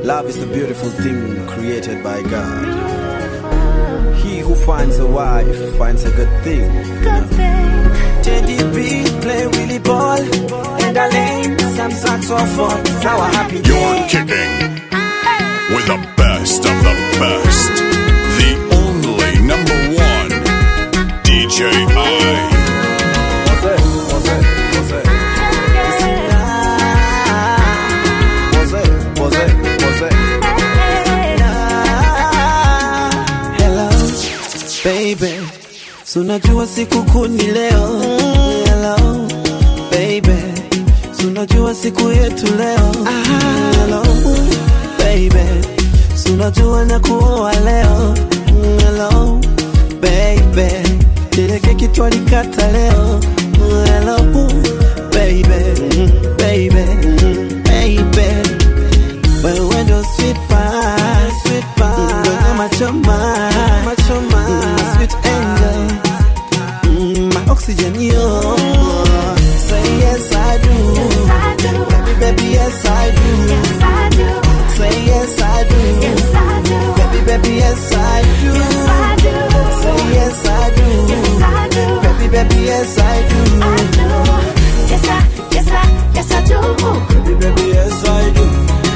Love is a beautiful thing created by God. He who finds a wife finds a good thing. Teddy B play Willie ball and a lane some saxophone. It's our happy You're day. kicking with the best of the best. The only number one DJ I. What's it? What's it? What's it? What's it? What's it? What's it? Hello, baby. So unajua siku kuu ni leo. Hello, baby. So unajua siku yetu leo. Hello, baby. So unajua na kuoa leo. Hello, baby. Ile keki twalikata leo. Hello, baby. Baby. Baby. Wewe ndo sweet pie, sweet pie. Kwenye machoma, machoma. Sweet angel. Mm, my oxygen, yo. Say yes, I do. Baby, baby, yes, I do. Say yes, I do. Baby, baby, yes, I do. Say yes, I do. Baby, baby, yes, I do. Baby, baby, yes, I do.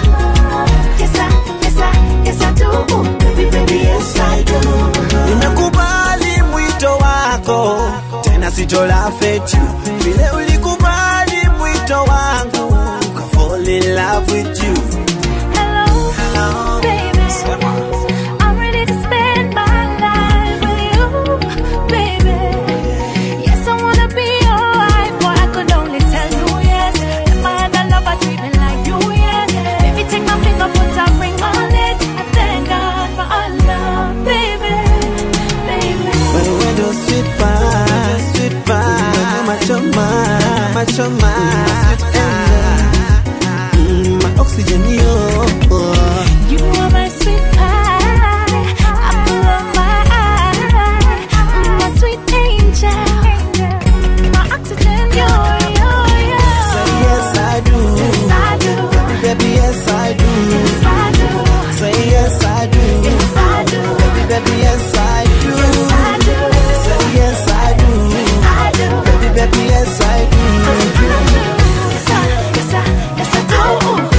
Nimekubali mwito wako, tena sitola fetu vile ulikubali mwito wangu, ka fall in love with you. Hello, Sema. I'm ready to spend my life with you, baby. Yes, I wanna be your wife, but I could only tell you yes. Never had a lover treat me like you, yes. Baby, take my finger, put a ring on it. I thank God for our love, baby, baby. Wewe ndo sweet pie, sweet pie. Machoma, machoma. Sweet angel. Mm, my oxygen, yo. You are my sweet pie, apple of my eye, my sweet angel, my oxygen, yo, yo, yo. Say yes, I do. Yes, I do. Baby, yes, I do. Yes, I do. Say yes, I do. Yes, I do. Baby, baby, yes, I do. Yes, I do. Say yes, I do. Yes, I do. Baby, baby, yes, I do. Yes, I, yes, I, yes, I do.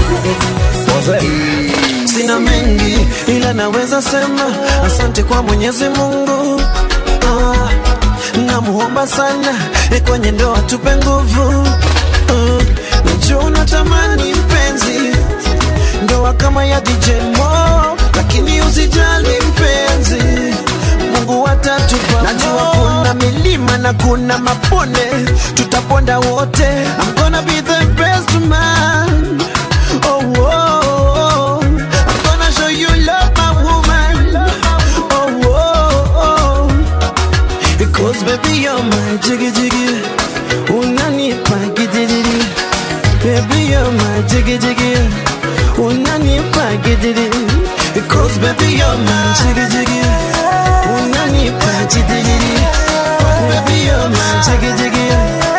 Sina mengi ila naweza sema asante kwa Mwenyezi Mungu. Ah, namuomba sana eh, kwenye ndoa tupe nguvu. Ah, najua unatamani mpenzi, ndoa kama ya DJ Mo, lakini usijali mpenzi, Mungu atatupa. Najua kuna milima na kuna mabonde, tutaponda wote. I'm gonna be the best man. Oh, oh, oh. I'm gonna show you love, my woman. Oh, oh, oh. Because baby, you're my jiggy jiggy. Unanipa gidiri. Baby, you're my jiggy jiggy. Unanipa gidiri. Because baby, you're my jiggy jiggy. Unanipa gidiri. Baby, you're my jiggy jiggy.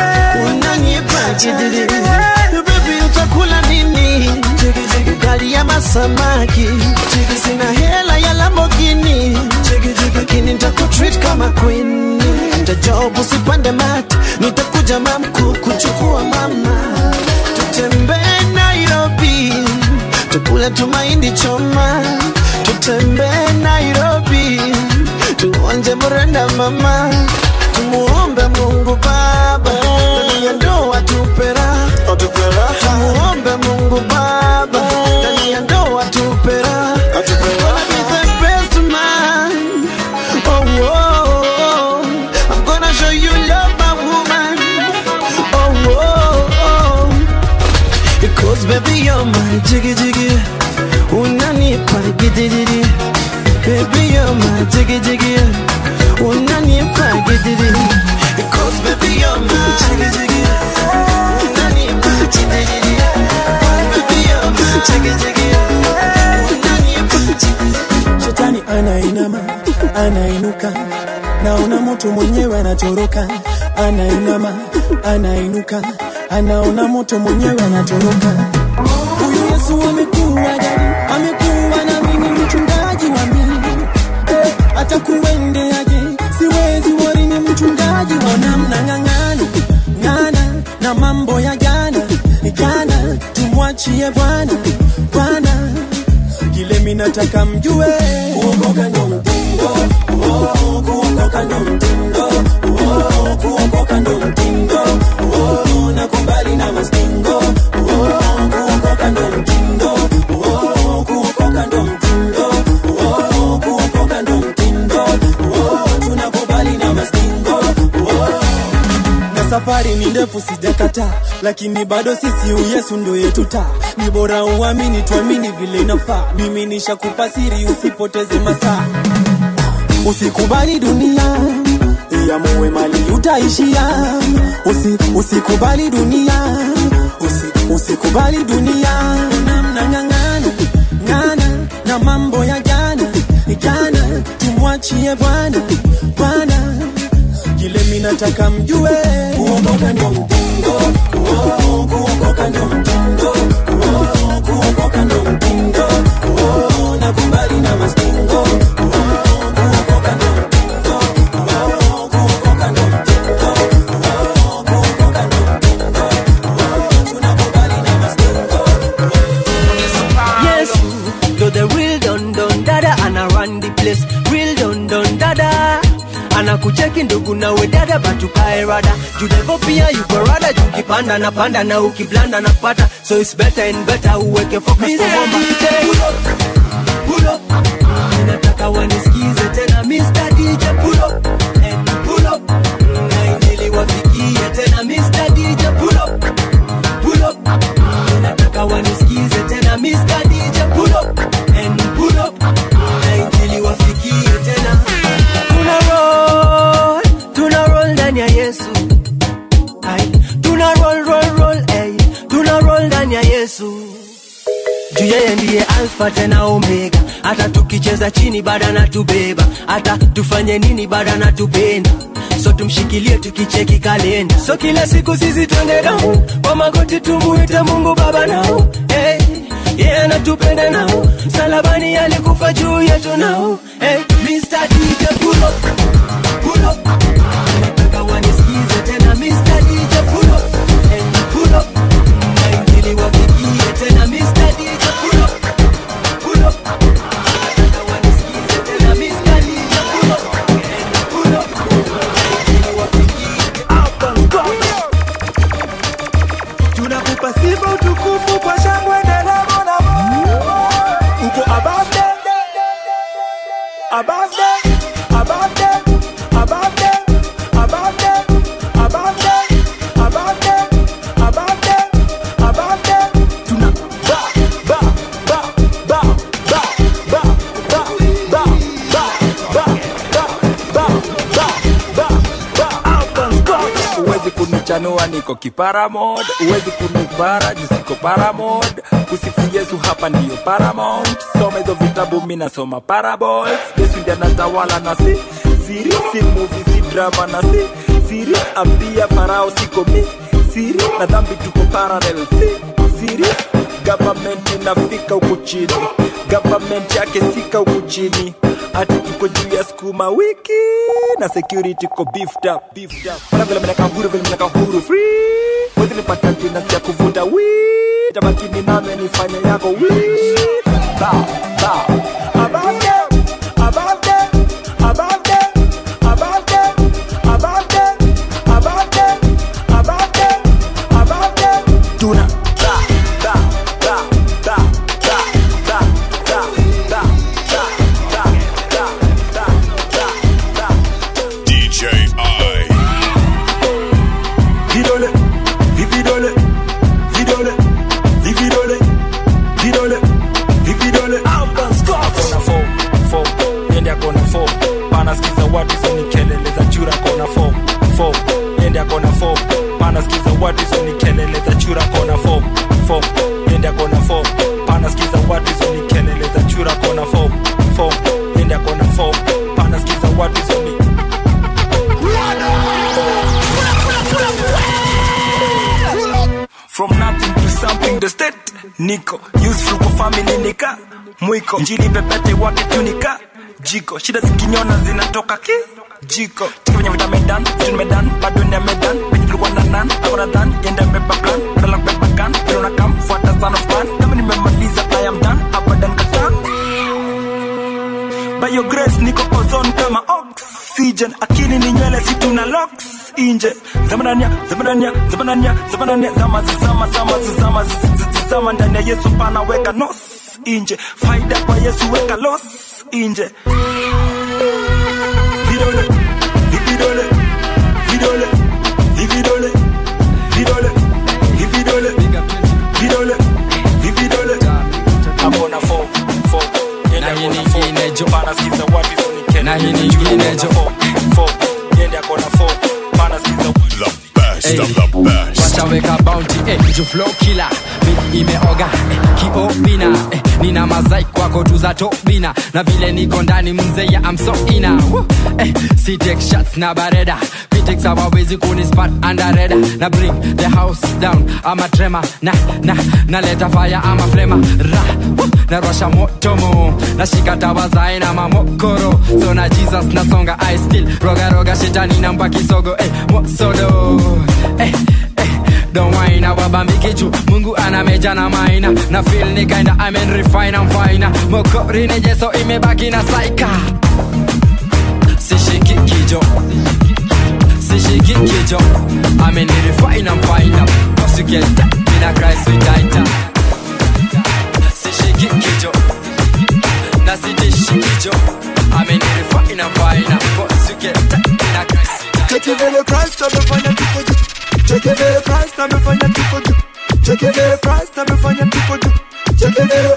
Unanipa gidiri. Baby, utakula nini? Ugali ama samaki? Sina hela ya Lamborghini, lakini nitakutreat kama queen. Nitajob usipande mat, nitakuja mamku kuchukua mama, tutembee Nairobi, tukule tumaindi choma, tutembee Nairobi, tuonje mrenda mama, tumuombe Mungu Baba, ndani ya ndoa tupera, tumuombe Mungu Baba, ndani ya ndoa tupera, Gonna be the best man. Oh, oh, oh. I'm gonna show you love, my woman. Oh, oh, oh. Because baby, you're my jiggy jiggy. Unanipa gidiri. Baby, you're my jiggy jiggy. Unanipa gidiri. Because baby, you're my jiggy jiggy. Unanipa gidiri. Baby, you're my jiggy jiggy. Unanipa gidiri. Shetani anainama, anainuka, naona moto mwenyewe anatoroka, anainama, anainuka, anaona moto mwenyewe anatoroka. Huyu Yesu amekuwa gani? Ame jana tumwachie bwana bwana kile minataka mjue kuokoka ndo mtindo oh, kuokoka ndo mtindo oh, kuokoka ndo mtindo oh, nakubali na mastingo oh, kuokoka ndo mtindo oh, kuokoka ndo mtindo oh, kuokoka ndo mtindo oh, tunakubali na mastingo oh, na safari ni ndefu sijakata lakini bado sisi uyesu ndo yetu taa ni bora uamini tuamini vile inafaa mimi nishakupa siri usipoteze masaa usikubali dunia iamue mali utaishia Usi, usikubali dunia Usi, usikubali dunia namnang'ang'ana ng'ana na mambo ya jana jana tumwachie bwana bwana kile minataka mjue kuokoka ndo mtindo oh, kuokoka ndo mtindo oh, kuokoka ndo mtindo oh, nakubali na mastingo oh, kuokoka ndo mtindo oh, kuokoka ndo mtindo oh, kuokoka ndo mtindo oh, tunakubali na mastingo Yes, you're the real don don dada, ana run the place. Real don don dada. anakucheki ndugu nawe dada batukae rada judevo pia yuko rada jukipanda na panda na ukiblanda na pata so it's better and better uweke focus kwa bomba pull up, pull up. Ninataka wanisikize tena Mr. DJ pull up and pull up na injili wafikie tena Mr. DJ pull up pull up Ninataka wanisikize tena Mr. DJ pull up and pull up na injili wafikie tena tuna roll tuna roll ndani ya Yesu Ai, tuna roll roll roll ay, tuna roll ndani ya Yesu juu yeye ndiye alfa tena omega hata tukicheza chini bada na tubeba hata tufanye nini bada na tupenda so tumshikilie tukicheki kalenda so kila siku sisi twende nao kwa magoti tumuite mungu baba nao hey, yeye yeah, anatupenda nao salabani alikufa juu yetu nao hey, Mr. DJ pull up, pull up. Nataka wanisikize tena Mr. DJ pull up, and pull up. Na injili wafikie tena Mr. DJ pull up, pull up. Nataka wanisikize tena Mr. DJ pull up, and pull up. Na injili wafikie tunakupa sifa utukufu kwa shangwe nderemo na uko above them, above them, above them, above them, above them, above them, above them, above them, above them. Tuna ba ba ba ba ba ba ba ba ba ba ba ba ba ba uwezi kunichanua niko kiparamod uwezi kunipara jisiko paramod kusifu yesu hapa ndiyo paramount soma hizo vitabu mi nasoma parables yesu ndi anatawala na si siri si movie si drama na si siri ambia farao siko mi siri na dhambi tuko parallel si siri government inafika huku chini government yake sika huku chini ati tuko juu ya skuma wiki na security ko beefed up beefed up Wala vile mnaka huru vile mnaka huru free wezi nipata tena ya kuvuta wi tamakini name nifanye yako wi ba ba above them, above them, above them, above them, above them, above them, above them, above them. tuna ba ba ba ba ba ba ba ba ba ba ba ba ba ba DJ I. vidole vividole vidole vividole vidole vividole kona fo fo yende akona fo panasikiza watu hizo ni kelele za chura kona fo fo yende akona fo panasikiza watu hizo ni kelele za chura kona fo fo yende akona fo panasikiza watu hizo ni kelele za chura kona fo fo yende akona fo panasikiza watu hizo ni from nothing to something the state niko useful kwa family nika mwiko njili pepete wake tunika jiko shida zikinyona zinatoka ki jiko tikifanya vita medan vitu medan bado ni medan penye tulikuwa na nan akona dhan yenda beba plan badala kubeba gun inje zamanania zamanania zamanania zamanania zama zama zama zama zama ndani ya yesu pana weka nos inje faida kwa yesu weka los inje vidole vidole vidole vidole vidole vidole vidole vidole amona fo fo Na hii nyingine jo. pana sikiza watu hizo ni kene Na hii nyingine jo. fo fo yende akona fo pana sikiza watu The best Hey. of the best. wataweka bounty eh, ju flow killer Beat imeoga eh, kiobina eh, nina mazai kwako tu za tobina na vile niko ndani mzee ya amsoina eh, si take shots na bareda Critics hawawezi kunispat underreda na bring the house down ama trema na na naleta fire ama flema ra woo, narosha motomo nashika tawazae na mamokoro so na jesus nasonga i still roga roga shetani namba kisogo eh, mosodo eh, eh, don't whine wabambike juu mungu anameja na maina na feel ni kinda I'm in refine I'm fine mokori ni jeso imebaki na saika sishiki kijo sishiki kijo I'm in refine I'm fine cause you can tap in a Christ with tighter sishiki kijo na sitishi kijo I'm in refine I'm fine cause you can tap in a Christ with tighter Cheki vile Christ amefanya tuko juu. Cheki vile Christ amefanya tuko juu. Cheki vile Christ amefanya tuko juu. Cheki vile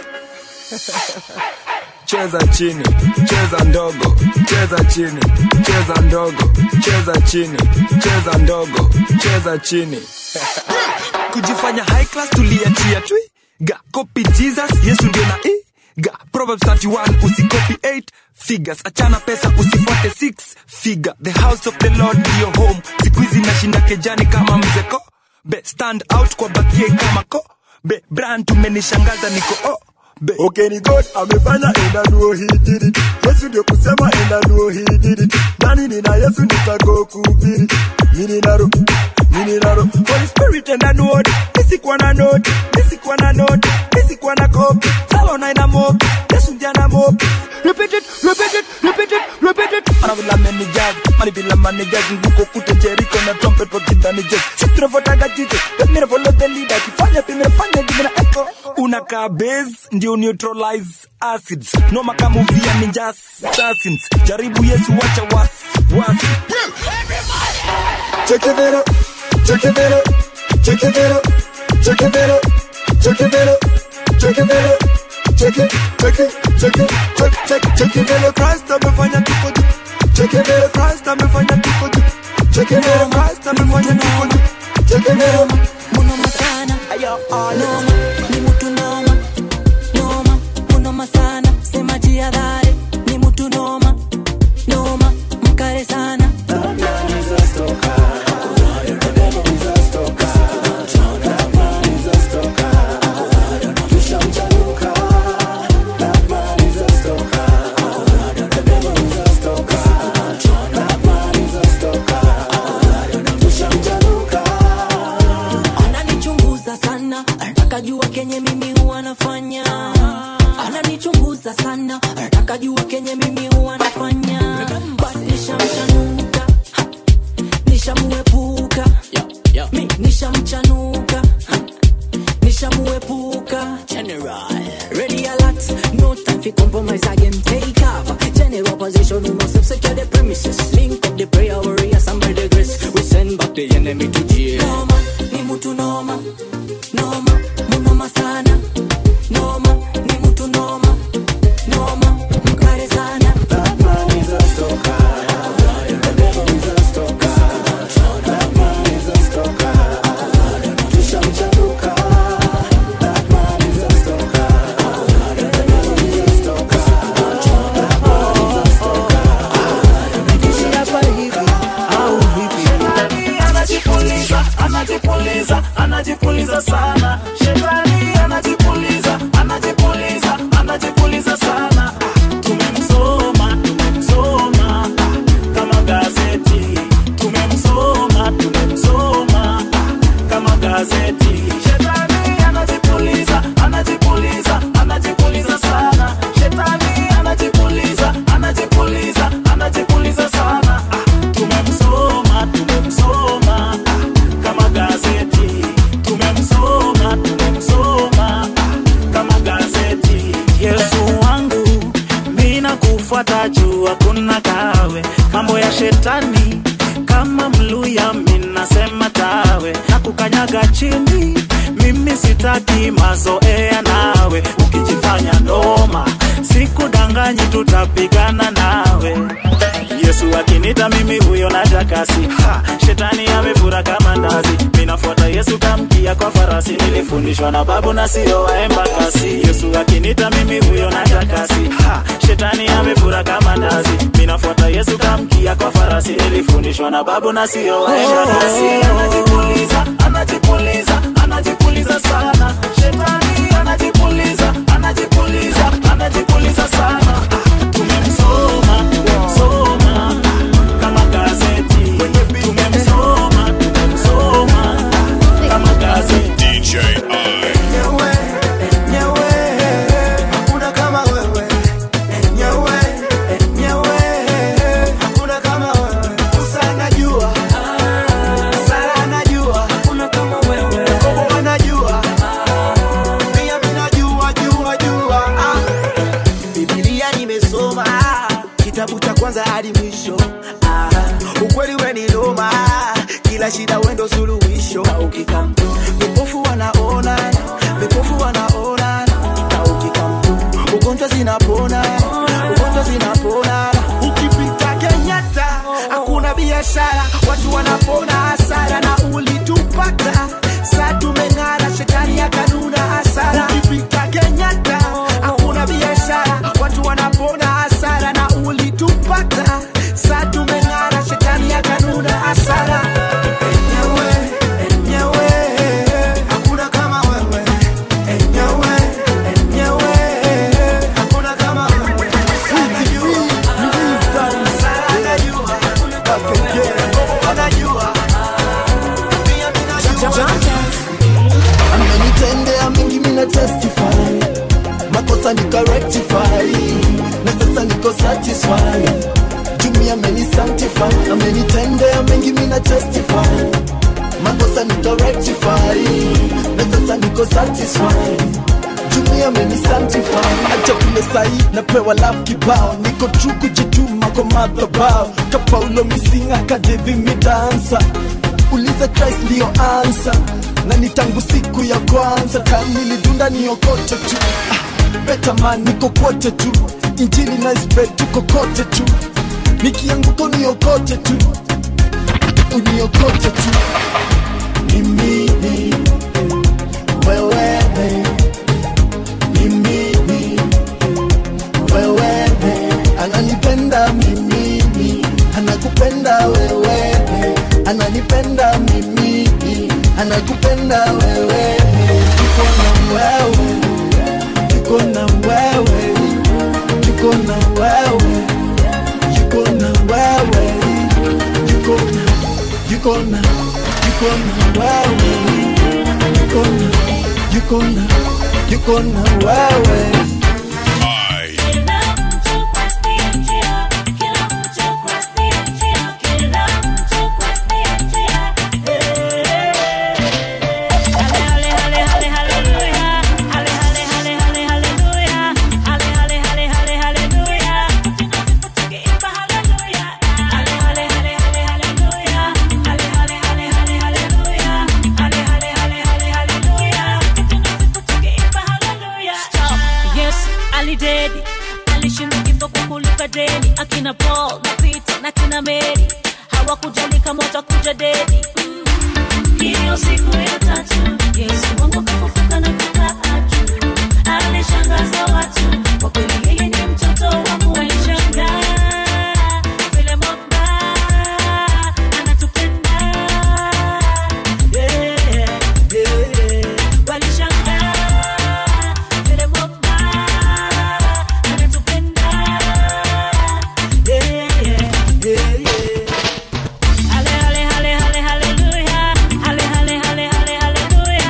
cheza chini cheza ndogo cheza chini cheza ndogo cheza chini cheza ndogo cheza chini kujifanya high class tuliachia twi ga copy jesus yesu ndio na i ga proverbs 31 usikopi 8 figures achana pesa usifuate 6 figure the house of the lord ndio home siku hizi nashinda kejani kama mzeko be stand out kwa bakie kama ko be brand tumenishangaza niko oh be Okay ni God amefanya and I know he did it. Yesu ndio kusema and I know he did it. Nani nina Yesu nitako kuhubiri. Mimi naro, mimi naro. Holy Spirit and I know it. Nisikuwa na note, nisikuwa na note, nisikuwa na copy. Salo na ina mopi, Yesu ndiye ana mopi. Repeat it, repeat it, repeat it, repeat it. Ana vila meni jazz, mani bila mani jazz. Nguko kute Jericho na trumpet wakidhani jazz. Sisi tunafuataga Jesus, let me follow the leader. Kifanya tumefanya jimina echo. Unakaa base, ndio neutralize acids. Noma kama uvia ninja assassins. Jaribu Yesu wacha wasi, wasi. Cheki vile, cheki vile, cheki vile, cheki vile, cheki vile, cheki vile, cheki, cheki, cheki, cheki, cheki, cheki vile Christ amefanya tuko juu. Cheki vile Christ amefanya tuko juu. Cheki vile Christ amefanya tuko juu. Cheki vile munoma sana noma ni mutu noma noma munoma sana sema jihadhari ni mutu noma noma mkare sana ananichunguza sana anataka jua kenye mimi huwa nafanya ananichunguza sana anataka jua kenye mimi huwa nafanya basi nishamchanuka ha, nishamuepuka mi nishamchanuka ha, nishamuepuka general ready alert no time for compromise again take cover general position we must secure the premises link up the prayer warriors and by the grace we send back the enemy to jail noma ni mutu noma noma munoma sana noma ni mutu noma noma mkare sana Anajipulizia sitaki mazoea nawe ukijifanya noma sikudanganyi tutapigana nawe yesu akinita mimi huyo najakasi ha, shetani amefura kama ndazi minafuata yesu kamkia kwa farasi nilifundishwa na babu na sio waemba kasi yesu akinita mimi huyo najakasi ha, shetani amefura kama ndazi minafuata yesu kamkia kwa farasi nilifundishwa na babu na sio waemba kasi anajipuliza anajipuliza anajipuliza sana shetani anajipuliza anajipuliza anajipuliza sana tumemsoma soma kama gazeti tumemsoma tumemsoma kama gazeti DJ I. Nyewe, nyewe, hakuna kama wewe. Nyewe, nyewe, hakuna kama wewe. Musa anajua, Sara anajua, Yakobo anajua, pia mimi najua, jua, jua. Ah. Biblia nimesoma kitabu cha kwanza hadi mwisho. Ah, ukweli we ni noma, kila shida wendo suluhisho. Na ukikam vipofu wanaona, vipofu wanaona, na ukikam ugonjwa zinapona, ugonjwa zinapona. Ukipita Kenyatta hakuna biashara, watu wanapona hasara, na ulitupata saa tumeng'ara, shetani akanuna hasara. Ukipita Kenyatta hakuna biashara, watu wanapona hasara, na ulitupata saa tumeng'ara, shetani akanuna hasara. Enyewe, enyewe, hakuna kama wewe. Enyewe, enyewe, hakuna kama wewe. Sara anajua, Yakobo anajua, pia mimi najua. amenitendea mengi mina testify makosa nika rectify na sasa niko satisfy jumi ameni sanctify amenitendea mengi mina testify makosa nika rectify na sasa niko satisfy jumi ameni sanctify acha kule sahi napewa love kibao niko true kujituma kwa madhabao ka paulo misinga kadevi midansa uliza christ ndiyo ansa na ni tangu siku ya kwanza kanilidunda niokote tu ah, betaman niko kwote tu injili na spread tuko kote tu nikianguka uniokote tu uniokote tu ni mimi wewe ni mimi wewe ananipenda mimi anakupenda wewe ananipenda mimi anakupenda wewe tuko na wewe tuko na wewe tuko na wewe yuko na wewe yuko na yuko na yuko na wewe yuko na yuko na yuko na wewe I. Yes, alidedi alishinda kifo kwa kulipa deni akina paul na peter na kina meri hawakujali kama utakuja dedi Mm. hiyo siku ya tatu yesu wangu kafufuka na kukaa juu alishangaza watu kwa kweli yeye ni mtoto wa mungu alishangaa vile mwamba anatupenda yeah, yeah. walishangaa vile mwamba anatupenda yeah, yeah, yeah, yeah. Ale, ale, ale, ale, haleluya. Ale, ale, ale, ale, haleluya.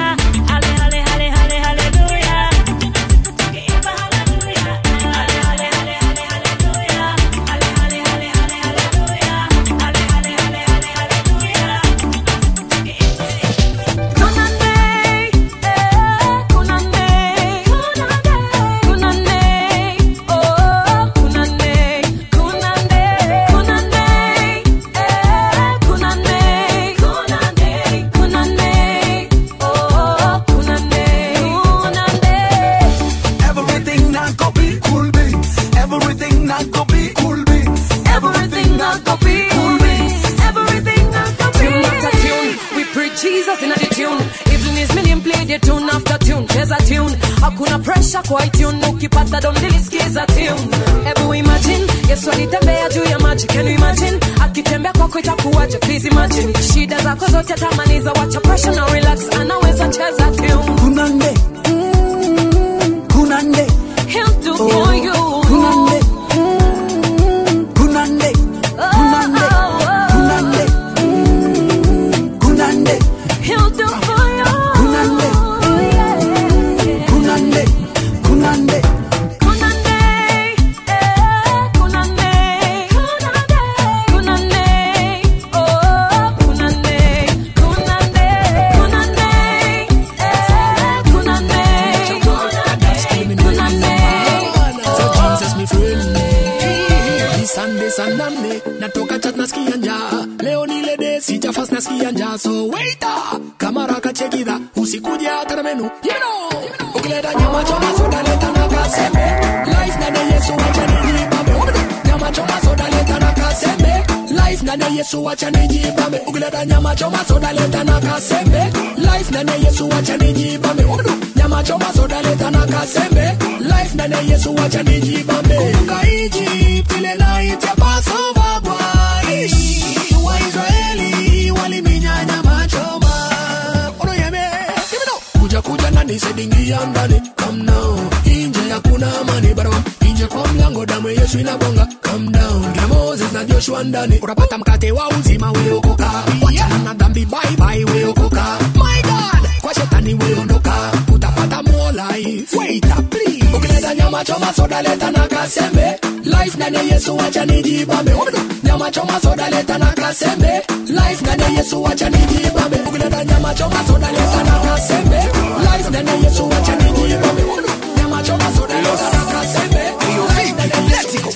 hakuna pressure kwa itune ukipata dondilisikiza tune hebu imagine yesu alitembea juu ya maji can you imagine akitembea kwako itakuwaje please imagine shida zako zote tamaniza wacha pressure na relax anaweza cheza tune kunande kunande he'll do for you kunande kunande kunande kunande kunande he'll do for you kunande kunande kunande So Jesus mi friend Ni Sunday Sunday natoka chat nasikia njaa leo ni ile day sijafast nasikia njaa so waiter kamara kachekidha usikuje hata na menu you know ukileta nyama choma soda leta na kasembe life na de Yesu acha nijibambe nyama choma soda leta na kasembe life na de Yesu acha nijibambe ukileta nyama choma soda leta na kasembe life na de Yesu acha nijibambe nyama choma soda leta na kasembe life na de Yesu acha nijibambe kumbuka Egypt ile night ya Passover bwana Waisraeli waliminyanya machoma Ono yeme Give me now Kuja kuja ndani sedingia ndani Come now Inje hakuna amani barabara Inje kwa mlango damu ya Yesu inabonga Come down Kina Moses na Joshua ndani Utapata mkate wa uzima weokoka Wachana na dhambi bye bye weokoka My God Kwa shetani weondoka Utapata more life Wait up please Ukileta nyama choma soda leta na kasembe Life ndani ya Yesu acha nijibambe Nyama choma soda leta na kasembe Life ndani ya Yesu acha nijibambe Ukileta nyama choma soda leta na kasembe Life ndani ya Yesu acha nijibambe Nyama choma soda leta na kasembe Life ndani ya Yesu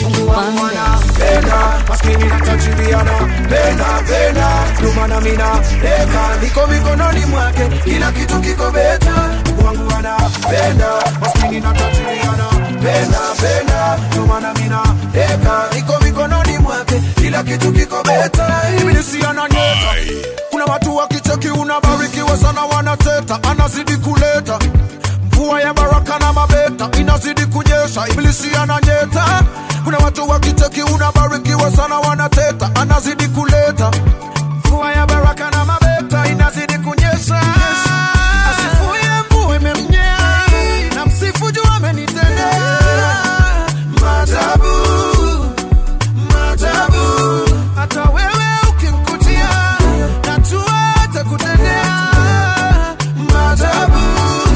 pena maskini na tajiriana pena pena lumana mina deka niko mikononi mwake kila kitu kiko beta wangu anapenda maskini na tajiriana pena pena lumana mina deka niko mikononi mwake kila kitu kiko beta ibilisi ananyeta kuna watu wakicheki unabarikiwa sana wanateta anazidi kuleta mvua ya baraka na mabeta inazidi kunyesha ibilisi ananyeta kuna watu wakicheki unabarikiwa sana wanateta anazidi kuleta mvua ya baraka na mabeta inazidi kunyesha asifuye mvua imemnyea na msifu juu amenitendea maajabu maajabu hata wewe ukimkutia najua atakutendea maajabu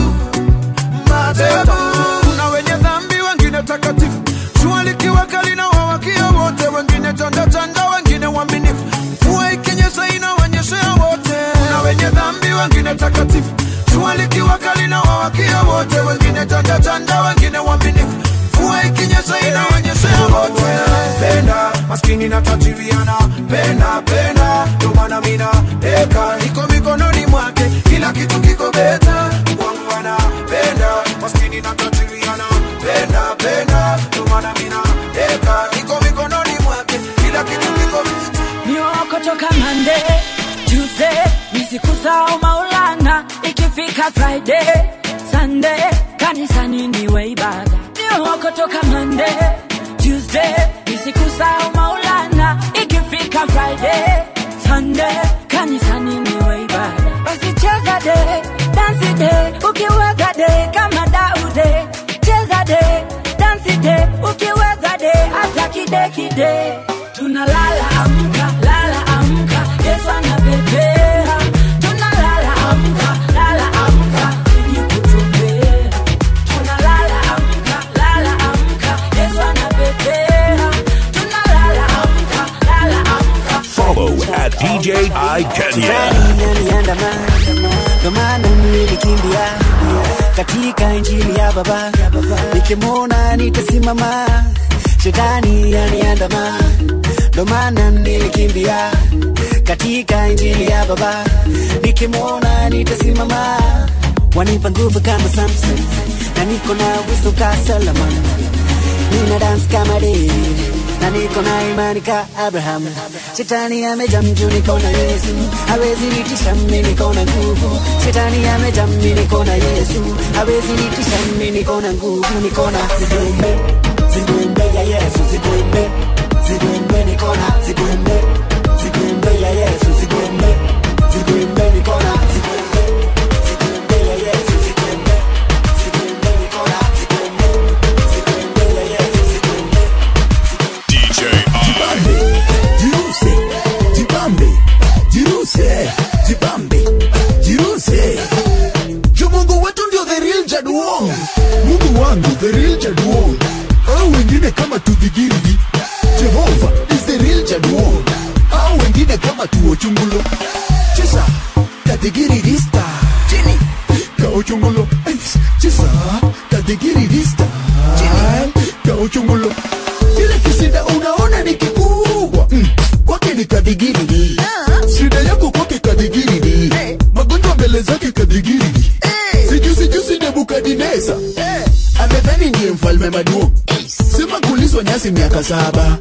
maajabu kuna wenye dhambi wengine takatifu jua likiwa kali na wawakia wote wengine chanda chanda wengine waaminifu mvua ikinyesha inawanyeshea wote kuna wenye dhambi wengine takatifu jua likiwa kali na wawakia wote wengine chanda chanda wengine waaminifu mvua ikinyesha inawanyeshea wote penda maskini na tajiriana penda penda ndio maana mina deka iko mikononi mwake kila kitu kiko beta wangu anapenda maskini na tajiriana penda penda ndio maana mina deka iko mikononi mwake kila kitu kiko beta niokotoka mande tuesday ni siku zao maulana ikifika friday sunday kanisani niwe ibada niokotoka mande tuesday ni siku zao maulana ikifika friday sunday kanisani niwe ibada basi cheza de dansi de ukiweza de kama daude cheza de dansi de ukiweza de hata kidekide tunalala amka lala amka yesu anapepea tunalala amka lala amka siji kutumbea tunalala amka lala amka yesu anapepea tunalala amka lala amka Follow at DJ I Kenya. Yaniandama, ndo maana nilikimbia katika injili ya baba, nikimwona nitasimama. Shetani yaniandama, ndo maana nilikimbia katika injili ya baba, nikimwona nitasimama. Wanipa nguvu kama Samson, na niko na uwezo ka Solomon, nina dance kama David na niko na imani ka Abraham. Shetani amejaa mjuu, niko na Yesu, hawezi nitisha mimi, niko na nguvu. Shetani amejaa mimi, niko na Yesu, hawezi nitisha mimi, niko na nguvu, niko na zigwembe, zigwembe ya Yesu, zigwembe, zigwembe, niko na zigwembe, zigwembe ya Yesu, zigwembe, zigwembe, niko na zigwembe, zigwembe ya Yesu, zigwembe, zigwembe, niko na zigwembe, zigwembe ya Yesu, zigwembe. DJ Jibambe, jiruse, jibambe, jiruse, jibambe, jiruse. Juu Mungu wetu ndio the real Jaduong. Mungu wangu the real Jaduong. Au wengine kama tudhigirigi. Jehova is the real Jaduong. Au wengine kama tuochungulo. Chisa, tadigirigista. Chini, kaochungulo. Chisa, tadigirigista. Chini, kaochungulo. Kile kisinda unaona ni kikubwa mm. kwake ni kadigirigi shida yako kwake kadigirigi magonjwa mbele zake kadigirigi sijusi jusi nebukadineza amedhani ndiye mfalme maduo sema kulizwa nyasi miaka saba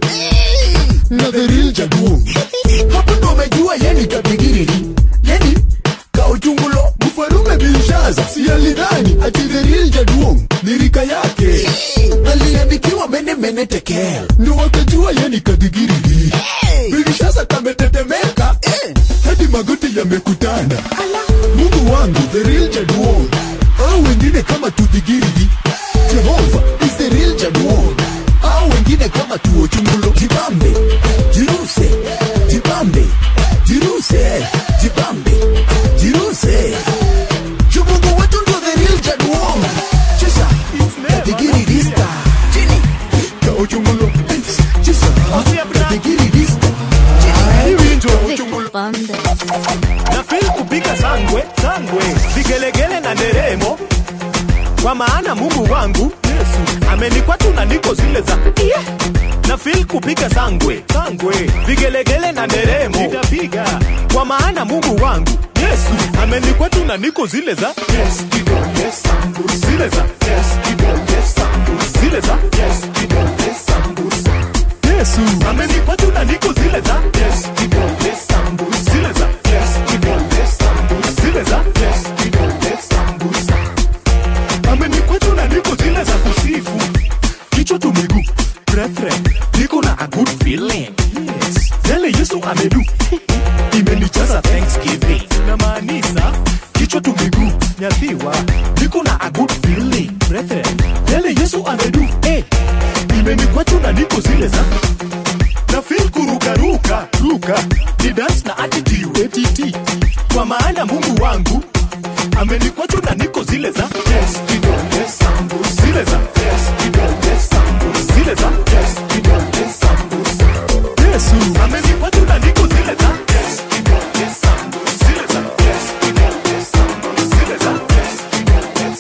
na the real jaduo hapo ndo umejua yeni kadigirigi yeni kauchungulo mfarume binshaza si alidhani ati the real jaduong ni rika yake aliandikiwa mene mene tekel ndo wakajua yeni kadigirigi binshaza kametetemeka hadi magoti yamekutana mungu wangu the real jaduong au wengine kama tudhigirigi jehova is the real jaduong au wengine kama tuochungulo jibambe jiruse jibambe jiruse jibambe jiruse Juu Mungu wetu ndio the real jaduong chesa kadigirigista chini kauchungulo chesa kadigirigista nafil kupiga sangwe sangwe vigelegele na nderemo kwa maana mungu wangu yesu amenikwatu na niko zile za yeah. nafil kupiga sangwe sangwe vigelegele na nderemo nitapiga kwa maana mungu wangu yesu amenikwatu na niko zile za yes, kidole sangu zile za yes, kidole sangu zile za yes, kidole sangu yesu amenikwatu na niko zile za yes, kidole sangu zile za yes, kidole sangu zile za yes, kidole sangu amenikwatu na niko zile za kusifu kichwa tu miguu refre niko na a good feeling yes. yale yesu amedu imenijaza thanksgiving namaanisha kichwa tu miguu nyathiwa niko na a good feeling refre yale yesu amedu eh. imenikwatu na niko zile za na feel kurukaruka ruka ni dance na attitude ATT kwa maana mungu wangu amenikwatu na niko zile za yes, kidole sangu zile za yes, kidole sangu zile za yes, kidole sangu Yesu amenikwatu na niko zile za yes, kidole sangu zile za yes, kidole sangu zile za yes, kidole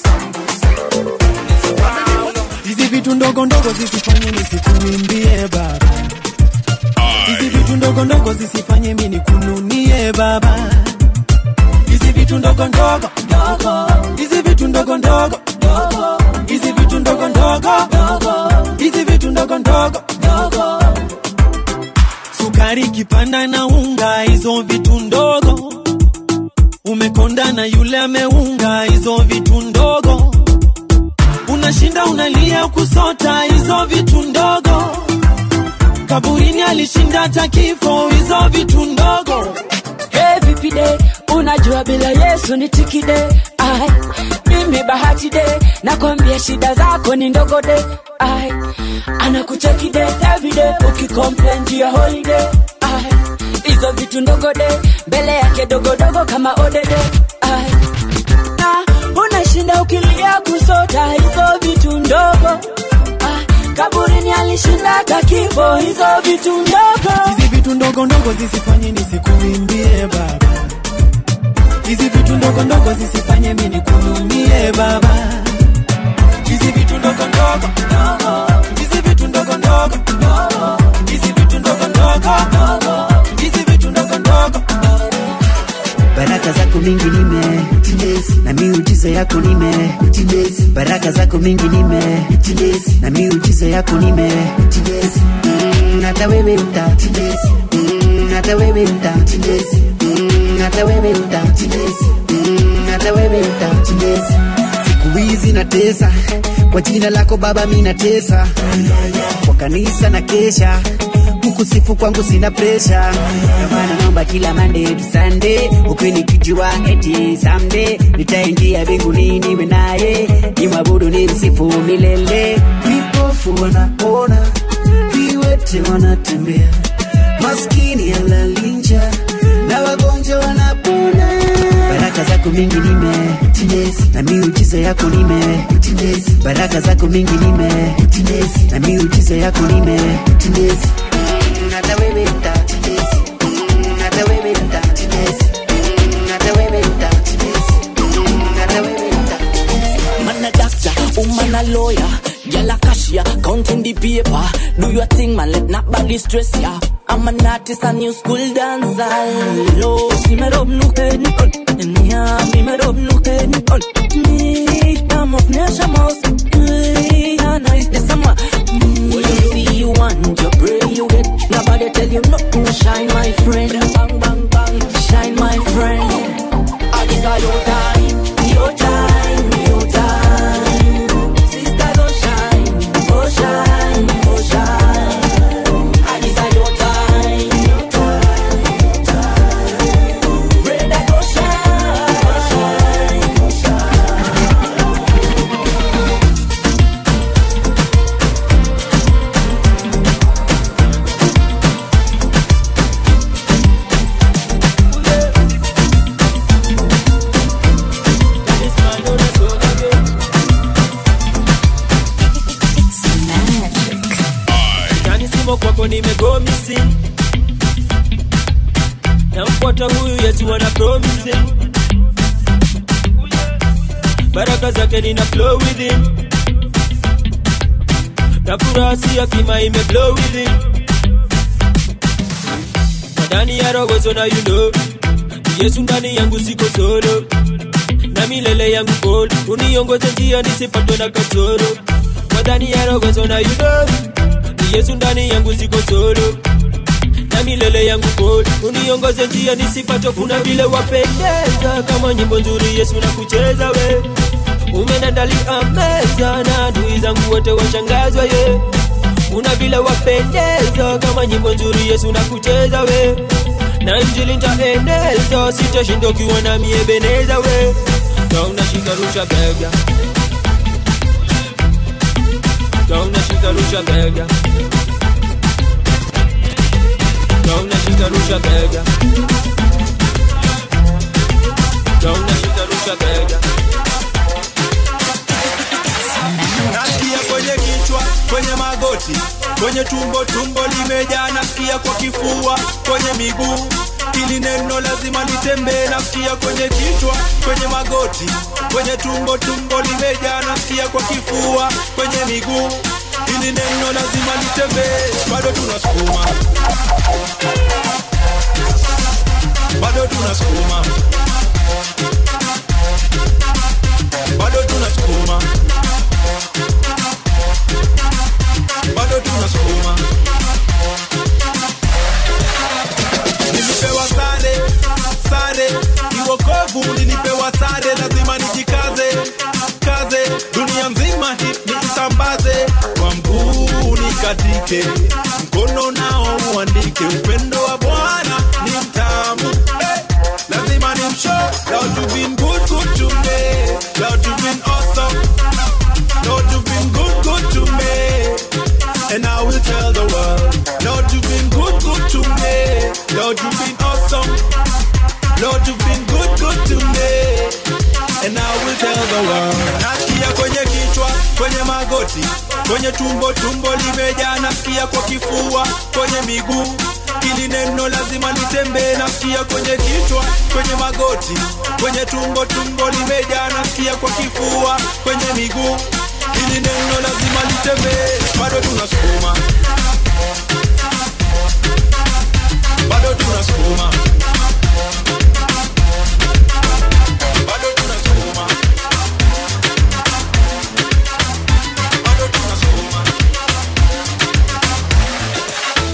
sangu hizi vitu ndogo ndogo zisifanye nisikuimbie baba hizi vitu ndogo ndogo zisifanye mi nikununie baba hizi vitu ndogo ndogo ndogo hizi vitu ndogo ndogo ndogo hizi vitu ndogo ndogo ndogo hizi vitu ndogo ndogo ndogo sukari kipanda na unga hizo vitu ndogo umekonda na yule ameunga hizo vitu ndogo unashinda unalia kusota hizo vitu ndogo kaburini alishinda hata kifo hizo vitu ndogo Hey, vipi de unajua bila yesu ni tikide ai mimi bahati de nakwambia shida zako ni ndogo de ai anakucheki de everyday ukicomplain juu ya holiday ai hizo vitu ndogo de mbele yake dogodogo kama odede ai na unashinda ukilia kusota hizo vitu ndogo ai kaburini alishinda hata kifo hizo vitu ndogo hizi vitu ndogo ndogo zisifanye nisikuimbie baba hizi vitu ndogo ndogo zisifanye mi nikununie baba hizi vitu ndogo ndogo ndogo hizi vitu ndogo ndogo ndogo hizi vitu ndogo ndogo ndogo hizi vitu ndogo ndogo baraka zako mingi nime na miujiza yako nime baraka zako mingi nime na miujiza yako nime mm, hata wewe utatindezi mm, hata wewe utatindezi mm, hata wewe utatindezi mm, hata wewe utatindezi siku hizi natesa kwa jina lako baba mi natesa kwa kanisa na kesha kukusifu kwangu sina presha maana naomba kila Monday to Sunday ukinikijua eti someday nitaingia mbinguni niwe naye nimwabudu ni msifu milele vipofu wanaona viwete wanatembea maskini alalinja na wagonjwa wanapona baraka zako mingi nime na miujiza yako nime baraka zako mingi nime na miujiza yako nime Mm, hata wewe utatindezi Mm, hata wewe utatindezi Mm, hata wewe utatindezi Mm, hata wewe Man a doctor, woman a lawyer, girl a cashier, counting the paper. Do your thing, man, let nobody stress ya. I'm an artist, a new school dancer. Lo, si me rob nu ken, nya, mi me rob nu ken. Me, I'm of nation mouse. Ana is the summer. When you see you want, you pray you get. Nobody tell you nothing, shine my friend. Bang, bang, bang, shine my friend. I desire your time, your time, your time. Sister, don't shine, oh shine, oh shine. I desire your time, your time, your time. Brother, go shine, go shine, go shine. Ndani simo kwako nimego missing namfuata huyu yesu ana promising baraka zake nina flow with him na furaha si ya kima ime blow with him ndani ya rogozo na you know yesu ndani yangu siko solo na milele yangu gold uniongoze njia nisipatwe na kasoro kwa ndani ya rogozo na you know yesu ndani yangu siko solo na milele yangu gold uniongoze njia nisipatwe kuna vile wapendeza kama nyimbo nzuri yesu na kucheza we umenandalia meza na adui zangu wote washangazwa ye una vile wapendeza kama nyimbo nzuri yesu na kucheza we na injili ntaeneza sitashinda ukiwa na miebeneza we na unashika rusha bega na unashika rusha bega na unashika rusha bega na unashika rusha bega nasikia kwenye kichwa kwenye magoti kwenye tumbo tumbo limejaa nasikia kwa kifua kwenye miguu ili neno lazima litembee nasikia kwenye kichwa kwenye magoti kwenye tumbo tumbo limejaa nasikia kwa kifua kwenye miguu ili neno lazima litembee bado tunasukuma bado tunasukuma bado tunasukuma bado tunasukuma nilipewa sare sare iwokovu nilipewa sare lazima nijikaze kaze dunia nzima hii niisambaze kwa mguu nikatike mkono nao uandike upendo wa bwana ni mtamu hey! lazima ni msho Lord you've been good good to me Lord you've been awesome Lord you've been good good to me and I will tell the world, Lord, you've been good, good to me. Lord, you've been awesome. Lord, you've been good, good to me. And I will tell the world. Nasikia kwenye kichwa, kwenye magoti, kwenye tumbo, tumbo limejaa. Nasikia kwa kifua, kwenye miguu. Hili neno lazima litembee. Nasikia kwenye kichwa, kwenye magoti, kwenye tumbo, tumbo limejaa. Nasikia kwa kifua, kwenye miguu hili neno lazima litembee bado tunasukuma bado tunasukuma bado tunasukuma bado tunasukuma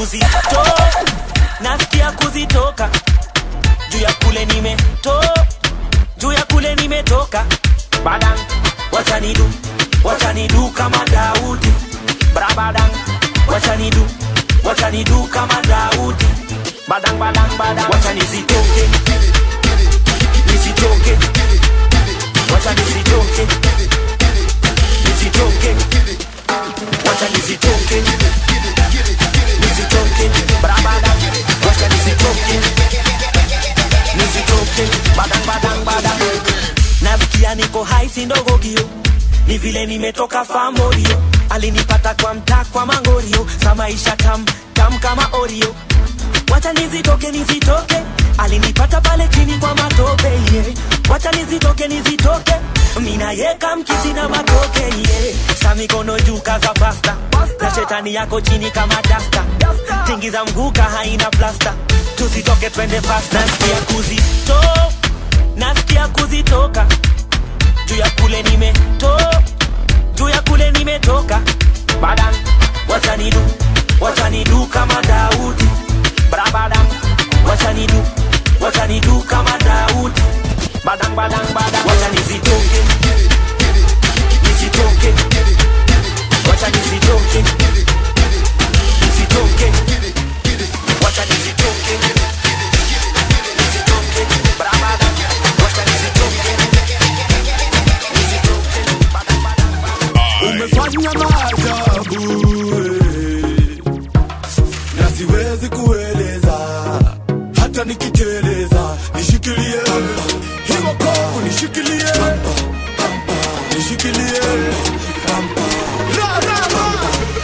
kuzito nasikia kuzitoka juu ya kule nimeto juu ya kule nimetoka badang wachanidu wachanidu kama daudi brabadang wachanidu wachanidu kama daudi badang badang badang wachanizitoke nisitoke wacha nisitoke nisitoke wacha nisitoke nisitoke brabadang wacha nisitoke nisitoke badang badang badang nasikia niko hai si ndogo kio ni vile nimetoka famorio alinipata kwa mtaa kwa mangorio sa maisha tam tam kama orio wacha nizitoke nizitoke alinipata pale chini kwa matope yeah. wacha nizitoke nizitoke mina yeka mkisi na matoke yeah. sa mikono juu kaza pasta na shetani yako chini kama dasta tingiza mguka haina plasta tusitoke twende fast nasikia kuzito nasikia kuzitoka juu ya kule nimeto juu ya kule nimetoka badan wachanidu wachanidu kama daudi brabadam wachanidu wachanidu kama daudi badang badang badang wacha nisitoke nisitoke wacha nisitoke nisitoke wacha nisitoke nisitoke brabadam wacha nisitoke umefanya maajabu eh, na siwezi kueleza hata nikiteleza nishikilie hiyo kovu nishikilie nishikilie Ra, ra, ra.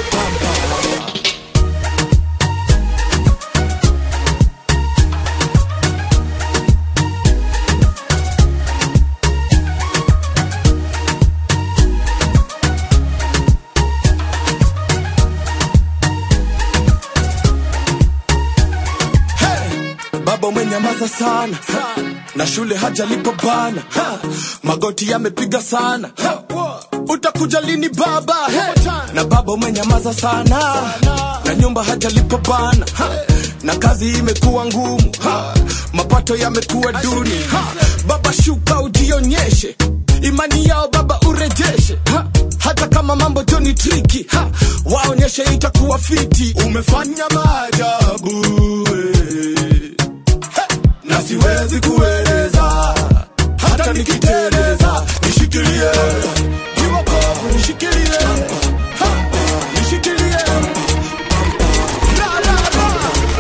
baba umenyamaza sana na shule hajalipo bana ha, magoti yamepiga sana ha, utakuja lini baba Hey, na baba umenyamaza sana na nyumba hajalipo bana ha, na kazi imekuwa ngumu ha, mapato yamekuwa duni ha, baba shuka ujionyeshe imani yao baba urejeshe ha, hata kama mambo joni triki ha, waonyeshe itakuwa fiti umefanya maajabu eh na siwezi kueleza hata nikiteleza nishikilie jiwa kovu nishikilie Ha, nishikilie La, la, la.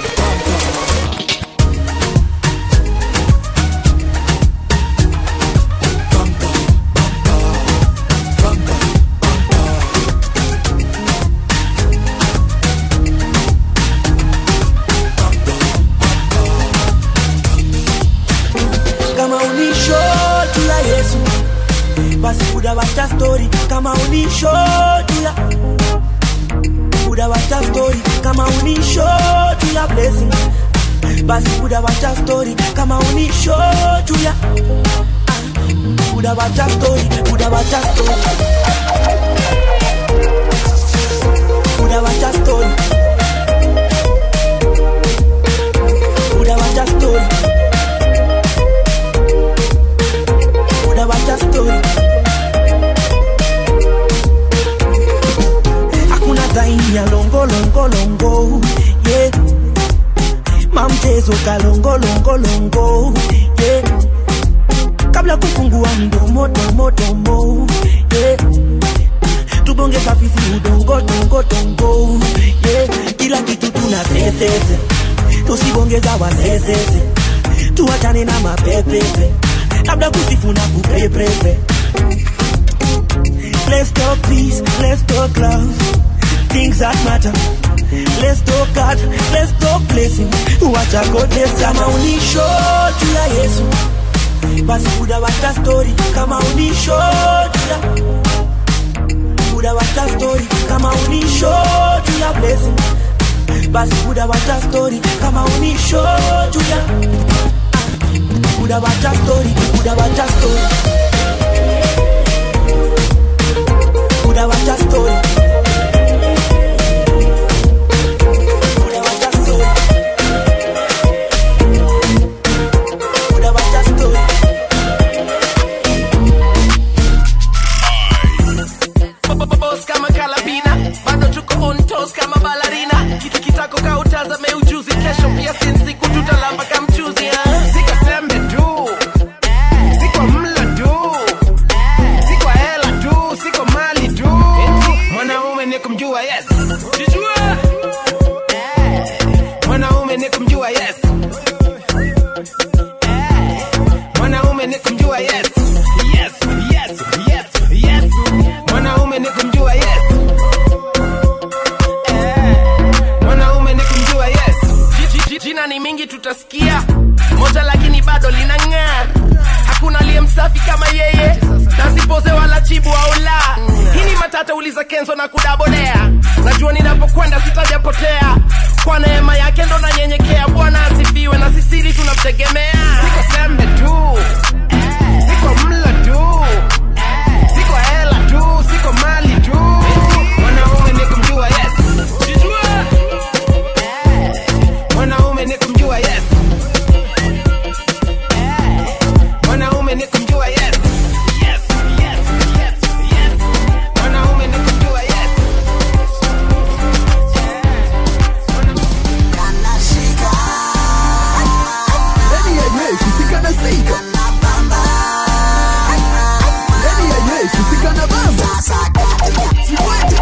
kama unisho juu ya yesu basi buda wacha story kama unisho juu ya buda wacha story kama unisho juu ya blessing basi buda wacha story kama unisho juu ya Ah, buda wacha story buda wacha story buda wacha story buda wacha story buda wacha story hakuna time ya longo longo longo yeah mamchezo kalongo longo longo yeah kabla kufungua mdomo domo domo yeah tubonge safisi udongo dongo dongo yeah kila kitu tuna sesese tusibongeza wasesese tuachane na mapepepe labda kusifu na kupepepe Let's talk peace, let's talk love, things that matter. Let's talk God, let's talk blessing. Wacha goodness kama unisho juu ya Yesu, basi buda wacha story kama unisho juu ya buda wacha story kama unisho juu ya blessing. Basi buda wacha story kama unisho juu ya buda wacha story, buda wacha story. Buda wacha story. Buda uliza kenzo na kudabodea najua ninapokwenda sitajapotea kwa neema yake ndo nanyenyekea bwana asifiwe na sisiri tunamtegemea siko sembe tu siko mlo tu siko hela tu siko mali tu mwanaume ni kumjua yes mwanaume ni kumjua yes mwanaume ni kumjua yes Yes, yes, yes, yes. Mwanaume ni kumjua yes Ndani ya Yesu sikana sika. Ndani ya Yesu sikana bamba. Sikwete.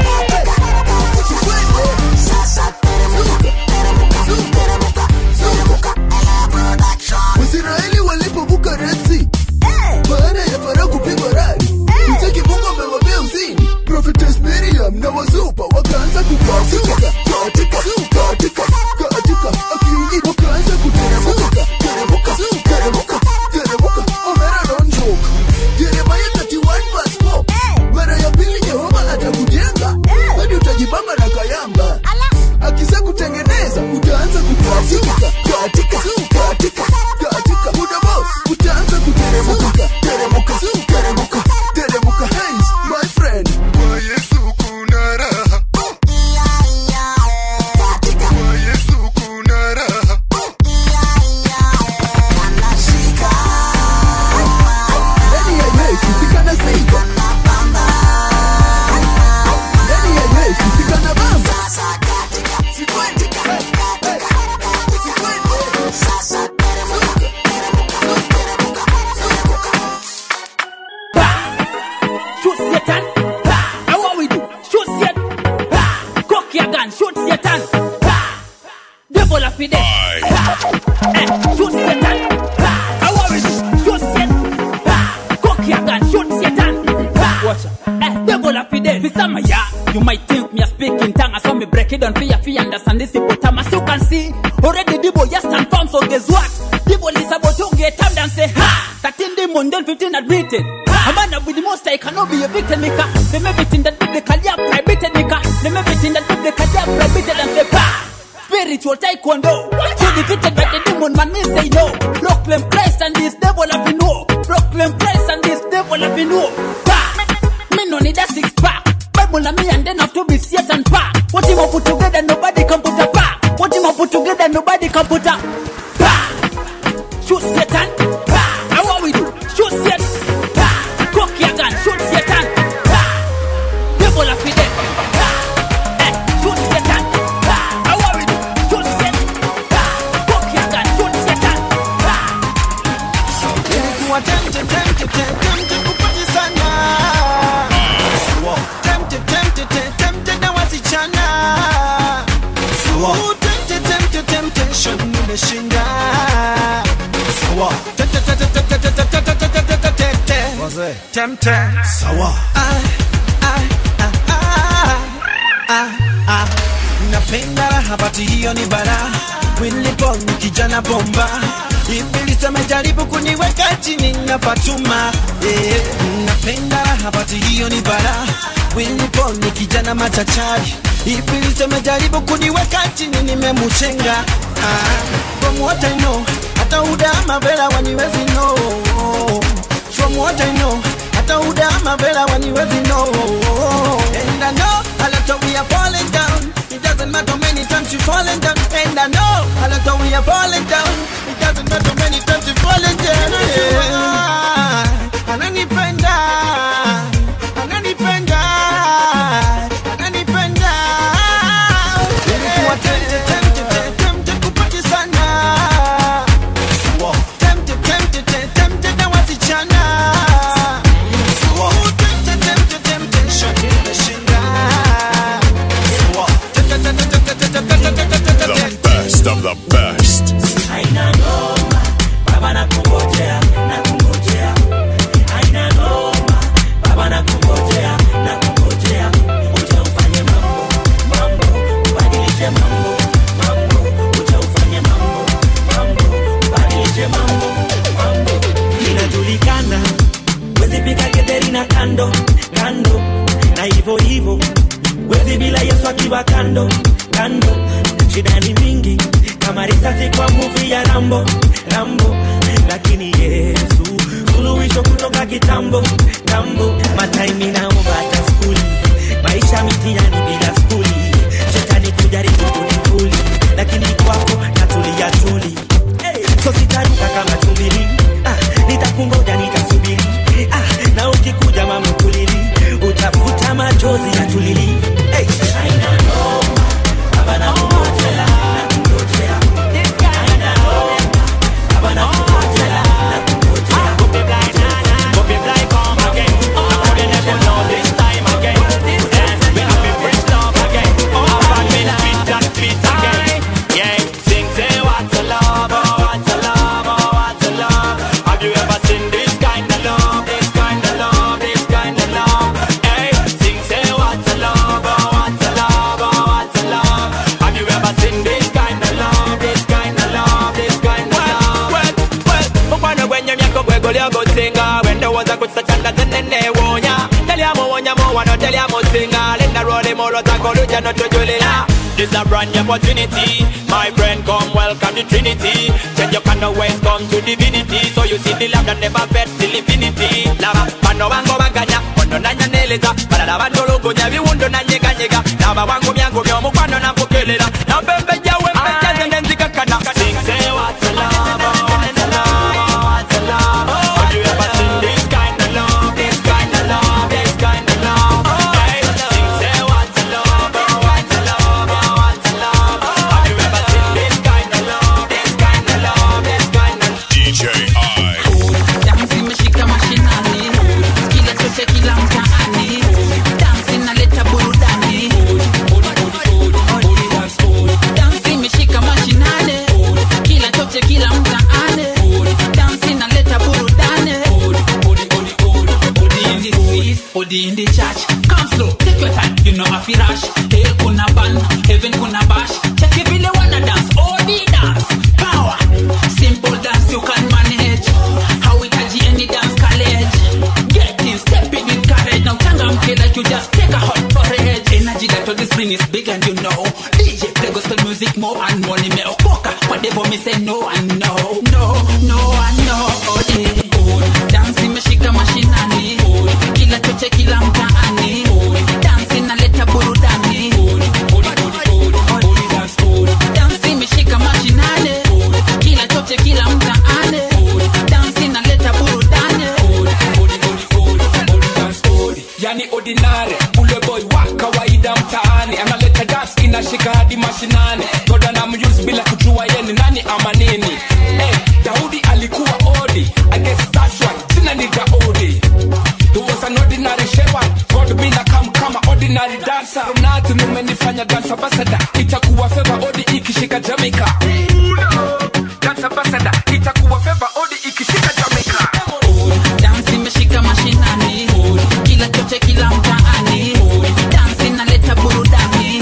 Waisraeli walipovuka Red Sea baada ya Farao kupigwa radi, mtaki Mungu amewapea uzini. Prophetess Miriam na wazupa wakaanza kukatika katika katika katika, akiingia wakaanza kuteremuka teremuka teremuka teremuka. Omera don't joke. Jeremiah 31 verse 4. Mara ya pili Jehova atakujenga hadi utajibamba na kayamba, akisa kutengeneza utaanza kukatika katika katika katika muda boss utaanza kuteremuka teremuka teremuka teremuka hands my friend kwa Yesu kuna raha kwa Yesu kuna raha ndani ya Yesu sikana sika ndani ya Yesu sikana bamba sikwende Shoot Satan. Ha! How what we do? Shoot Satan. Ha! Cock your gun. Shoot Satan. Ha! Devil up in there. Ha! Eh, shoot Satan. Ha! How what we do? Shoot Satan. Ha! Cock your gun. Shoot Satan. Ha! Watch out. Eh, devil up in there. For some of ya, you might think me a speaking tongue. I saw me break it down for ya, for you understand this hippopotamus. You can see already the boy just stand firm. So guess what? The boy is about to get time and say ha. 13 demon, then 15 admitted. A man with the most I cannot be a victim maker. Them everything that biblically are prohibited maker. Them everything that biblically are prohibited and say pa. Spiritual taekwondo. So defeated by the demon man me say no. Proclaim Christ and this devil have been no. Proclaim Christ and this devil have been no. Pa. Me no need a six pack. Bible and me and then have to be Satan pa. What him put together nobody can put a pa. What him put together nobody can put a pa. Shoot Satan. Pa. How what we do? Shoot Satan. Pa. Cock your gun. Shoot Satan. Pa. Devil up in there. Pa. Eh. Shoot Satan. Pa. How what we do? Shoot Satan. Pa. Cock your gun. Shoot Satan. Pa. Nilikuwa tempted, tempted, tempted kupati sana. Tempted, tempted, tempted na wasichana. Ooh, tempted, tempted, temptation nimeshinda. Tempted, tempted, tempted, tempted, tempted, tempted, tempted. Tempted. Ah, ah, ah, ah, ah, ah. Napenda raha bati hiyo ni bara Wilipon kijana bomba Ibilisi amejaribu kuniweka chini na Fatuma eh, Napenda raha bati hiyo ni bara Wilipon kijana machachari Ibilisi amejaribu kuniweka chini nimemuchenga ah, From what I know hata udama vela waniwezi know From what I know hata udama vela waniwezi know And I know a lot of we are falling down It doesn't matter many times you falling down And I know a lot of we are falling down It doesn't matter many times you falling down yeah. Ananipenda Ananipenda Ananipenda Nilikuwa tempted, tempted, tempted kupati sana Tempted, tempted, tempted na wasichana Ooh, tempted, tempted, temptation nimeshinda. Tempted, tempted, tempted, tempted, tempted, tempted, The tempted. best of the best. Haina noma, baba nakungojea, nakungojea. Haina noma, baba nakungojea, nakungojea. Uje ufanye mambo, mambo, ubadilishe mambo, mambo. Uje ufanye mambo, mambo, ubadilishe mambo, mambo. Inajulikana, wezi piga getheri na kando, kando. na hivyo hivyo wezi bila yesu akiwa kando kando shida ni mingi kama risasi kwa muvi ya rambo rambo lakini yesu suluhisho kutoka kitambo tambo mataimi naomba hata skuli maisha mitihani bila skuli shetani kujaribu kunikuli lakini kwako natulia tuli hey, so sitaruka kama tumbili ah, nitakungoja nitasubiri ah, na ukikuja mama kulili utafuta machozi ya tulili hey. Aina noma, baba na kungojea, na kungojea. Aina noma, baba na kungojea, na kungojea. mukwano gwenyomyako gwegolyogosinga wendowooza ku kisachanda zenenewonya telyamuwonyamu wano telyamusinga linda lwolimulwozako oluja notujulira This a brand new opportunity My friend come welcome the Trinity Change your kind of ways come to divinity So you see the love that never fed till infinity Lava bano bango baganya Kono nanyaneleza Balala bandolugunya biwundo nanyeganyega Lava wangu byangu byomukwano nakukelera Nambembeja wembejeze nenzikakana Sing say what's a love oh, what's a love oh, what's a love Have you ever seen this kind of love This kind of love This kind of love Hey, sing say what's a love oh, what's a love oh, what's a love Have you ever seen this kind of love This kind of love This kind of DJ I. Dansi imeshika mashinani, kila choche kila mtaani, dansi inaleta burudani. Dansi imeshika mashinani, kila choche kila mtaani, dansi inaleta burudani. Odi in the street, odi in the church, come slow, take your time, you know afi rush. Hell kuna ban, heaven kuna bash, check it vile wana dance, odi dance, power, simple dance you can manage. hauhitaji any dance college get in step in with courage now changamke like you just take a hot porridge energy that all this bring is big and you know DJ play gospel music more and more nimeokoka whatever me say no and no no no and no oh, yeah. oh, dance imeshika mashinani kila choche kila mtaani dance inaleta burudani dance imeshika mashinani kila choche kila mtaani dance inaleta burudani yani ordinary ule boy wa kawaida mtaani analeta dance inashika hadi mashinani goda na muse bila kujua yeni nani ama nini hey, daudi alikuwa odi I guess that's why jina ni daudi He was an ordinary shepherd God bila kam kama ordinary dancer From nothing umenifanya dance ambassador itakuwa favor odi ikishika Jamaica Dance ambassador itakuwa favor odi ikishika Jamaica dance imeshika mashinani kila choche kila mtaani dance inaleta burudani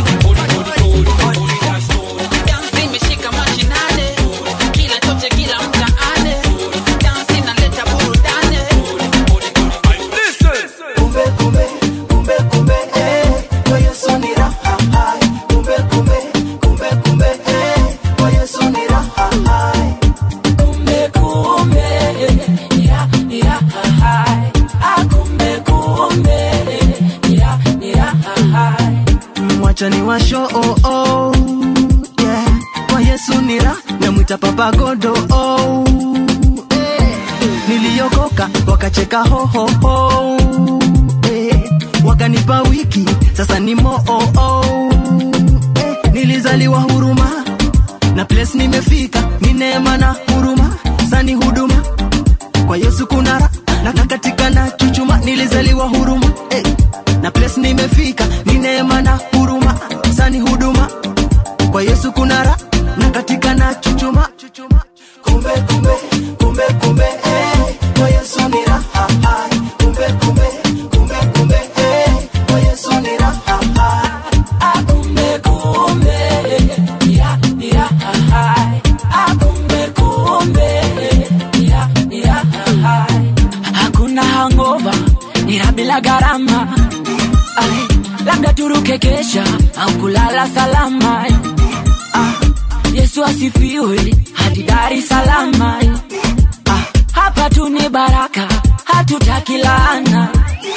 dance imeshika mashinani kila choche kila mtaani dance inaleta burudani Kumbe kumbe kumbe kumbe eh, kwa Yesu ni raha hai. Kumbe kumbe kumbe kumbe eh, kwa Yesu ni raha hai. kumbe kumbe ya ya hai ah kumbe kumbe ya ya hai mwacha ni washo oh, oh, yeah. kwa yesu nira namwita papa godo oh, eh. niliokoka wakacheka hohoho eh. wakanipa wiki sasa ni moo oh, oh, eh. nilizaliwa huruma na place nimefika ni neema na huruma sani huduma kwa yesu kuna ra na na katika na chuchuma nilizaliwa huruma eh. na place nimefika ni neema na huruma sani huduma kwa yesu kuna ra na katika na chuchuma Kumbe kumbe kumbe kumbe eh, kwa Yesu ni raha hai. Kumbe kumbe kumbe kumbe eh, kwa Yesu ni raha hai. ah kumbe kumbe ya ya hai ah kumbe kumbe ya ya hai hakuna hangover ila bila gharama Ai, labda turuke kesha au kulala salama ah, yesu asifiwe hadi Dar es Salaam ah, hapa tu ni baraka hatutaki laana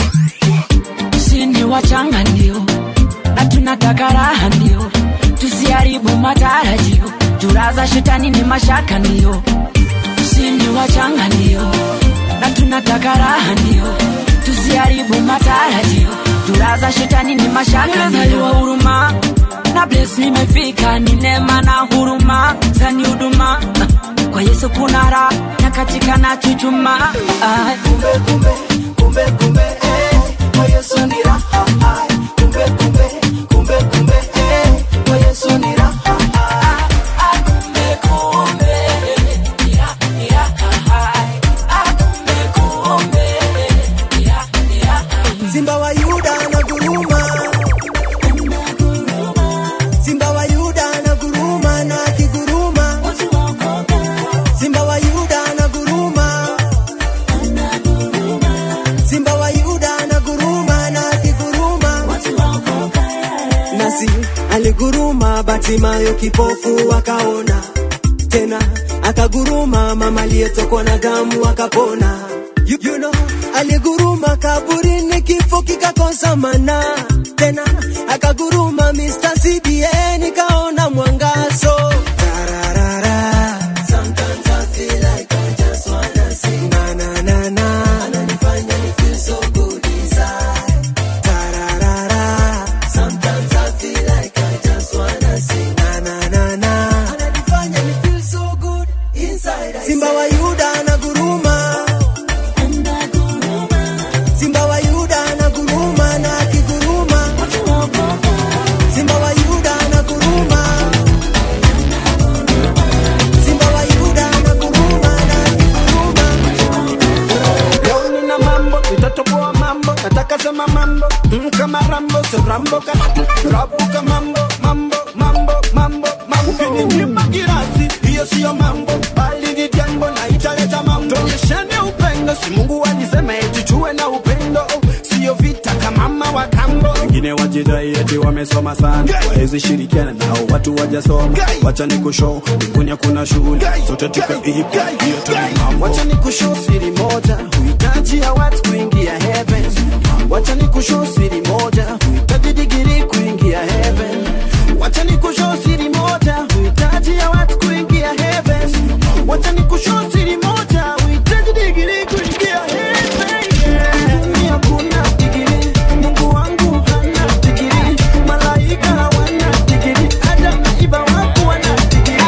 sini wachanga ndio na tunataka raha ndio tusiharibu matarajio turaza shetani ni mashaka ndio sini wachanga ndio na tunataka raha ndio tusiharibu matarajio turaza shetani ni mashaka ndio huruma na bless nimefika ni neema na huruma zani huduma kwa yesu kuna raha na katika na chuchuma ah. kumbe kumbe kumbe kumbe eh, kwa Yesu ni raha ah, kumbe kumbe kumbe kumbe eh, kwa Yesu ni raha ah, ah, kumbe kumbe ni raha ni raha ah, kumbe kumbe ni raha ni raha Simba wa Yuda anaguruma, Simba wa Yuda anaguruma na akiguruma, Simba wa Yuda anaguruma, Simba wa Yuda anaguruma na akiguruma, nasi aliguruma, Batimayo kipofu akaona tena, akaguruma, mama aliyetokwa na damu akapona. You, you know, aliguruma kaburini, kifo kikakosa mana tena, akaguruma Mr. CBN nikaona mwangazo Tararara. Sometimes I feel like I just wanna sing. Na, na, na, na. Ananifanya ni feel so good inside. Tararara. Sometimes I feel like I just wanna sing. Na, na, na, na. Ananifanya ni feel so good inside. I Simba wa Yuda anaguruma Simba wa Yuda anaguruma na akiguruma Simba wa Yuda anaguruma Simba wa Yuda anaguruma na Leo nina mambo nitatoboa mambo nataka sema mambo mm, kama rambo so rambo ka rabuka mambo mambo mambo mambo mambo ukininyima kirasi hiyo siyo mambo bali ni jambo na italeta mambo tuonyeshane upendo si Mungu alisema eti tuwe na upendo siyo vita kama mama wa kambo wengine wajidai eti wamesoma sana wawezi shirikiana nao watu wajasoma wacha ni kushow mbinguni hakuna shughuli sote tukaipa hiyo tu ni mambo wacha ni kushow siri moja huhitaji ya watu kuingia heaven wacha ni kushow siri moja huhitaji digiri kuingia heaven wacha ni kushow siri moja huhitaji ya watu kuingia heaven wacha ni kushow siri moja huhitaji digiri kuingia heaven yeah. Dunia hakuna digiri Mungu wangu hana digiri malaika hawana digiri Adam na Eva wako wana digiri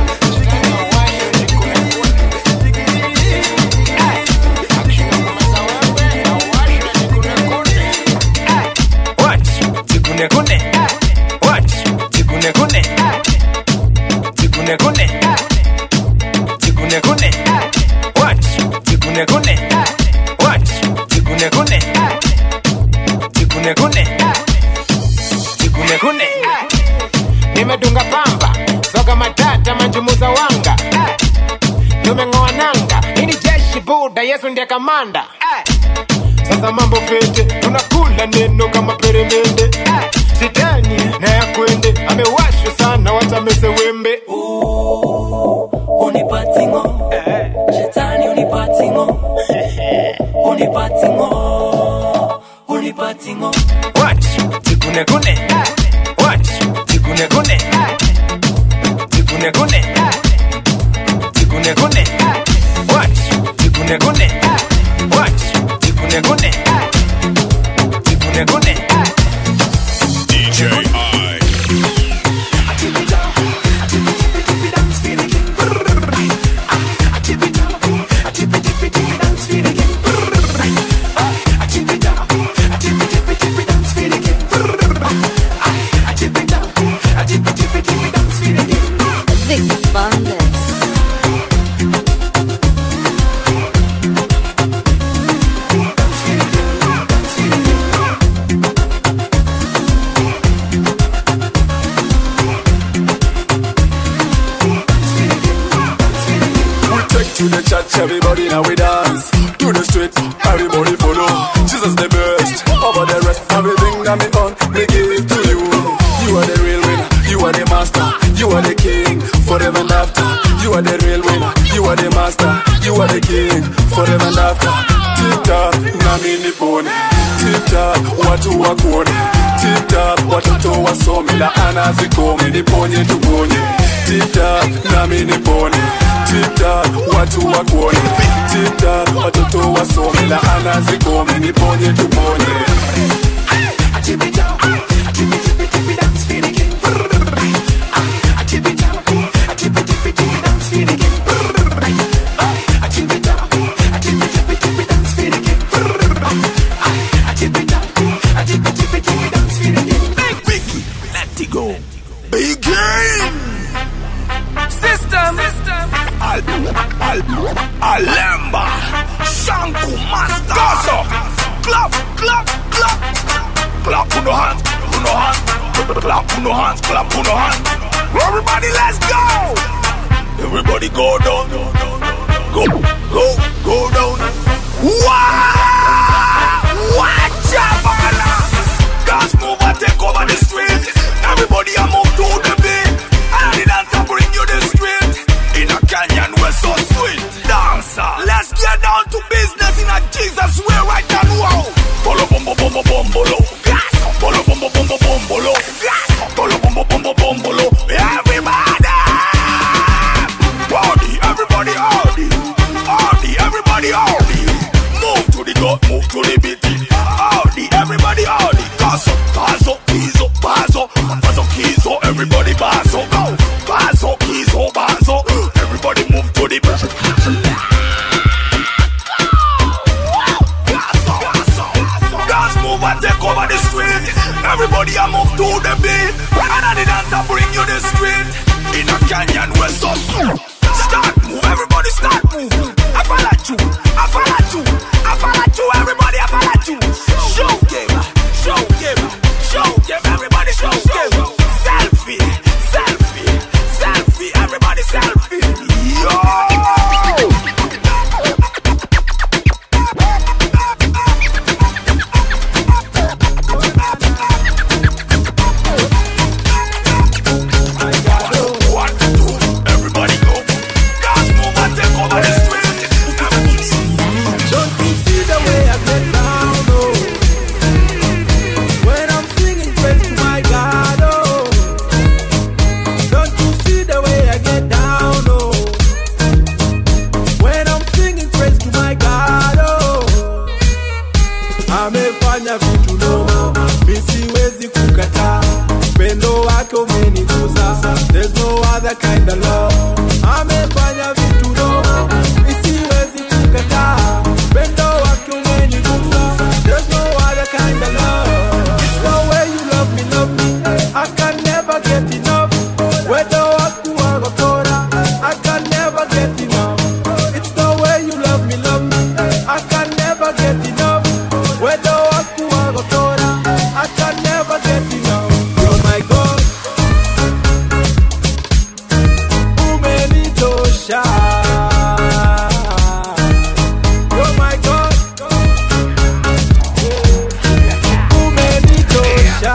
What? Jikune kune. What? Jikune kune. Jikune kune. Jikune kune. What? Jikune kune. What? Jikune kune. Jikune kune. Jikune kune. nimedunga pamba soga matata manjumuza wanga tumeng'oa nanga ini jeshi buda yesu ndiye kamanda sasa mambo fete tunakula neno kama peremende shetani na yakwende amewashwa sana watamese wembe unipatingo shetani unipatingo unipatingo unipatingo What? Jikune kune. What? Jikune kune. Jikune kune. Jikune kune. What? Jikune kune. What? Jikune kune. Jikune kune. DJ I. Vic Bandes. We take to the church, everybody now we dance. To the street, everybody follow. Jesus the best, over the rest, everything tiktak watu wakuone tiktak watoto wasome laana zikome niponye tuponye tiktak nami nipone tiktak watu wakuone tiktak watoto wasome laana zikome niponye tuponye Let it go. Big game. System. Al, al, Alemba. Shanku Master. Gaso. Clap, clap, clap. Clap on the hands, on the hands. Clap on the hands, clap on the hands. Everybody, let's go. Everybody go down. Go, go, go down. Wow! Watch out, Gas move and take over the street. Everybody a move to the beat. And the dancer bring you the street. In a canyon we're so sweet. Dancer, let's get down to business in a Jesus way right now. Wow. Bolo bombo bombo bombolo. Gas. Bolo bombo bombo bombolo. Gas. Bolo bombo bombo bombolo. Everybody. Howdy, everybody, howdy. Howdy, everybody, howdy. Move to the gut, move to the beat. Howdy, everybody, howdy. Gaso, gaso, kizo, bazo. Bazo, kizo, everybody, bazo. Go. Bazo, kizo, bazo. Everybody move to the beat. Gaso, gaso, gas move and take over the street. Everybody a move to the beat. And the dancer bring you the street. In a canyon we're so soon. Start move, everybody start move. I follow you, I follow you, I follow you, everybody I follow you. Show game, show game, show game, everybody show game. Selfie, selfie, selfie, everybody selfie. Yo! Don't you see the way I get down, oh? When I'm singing praise to my God, oh. Don't you see the way I get down, oh? When I'm singing praise to my God, oh. Amefanya vitu noma, mi siwezi kukataa. Upendo wake umenigusa, there's no other kind of love. Amefanya vitu noma, mi siwezi kukataa. Upendo wake umenigusa, there's no other kind of love. It's the way you love me, love me. I can never get enough. Whether watu wakora, I can never get enough. It's the way you love me, love me. I can never get enough. Whether watu wakora, I can never get enough. You're my God. Umenitosha. You're my God. Umenitosha.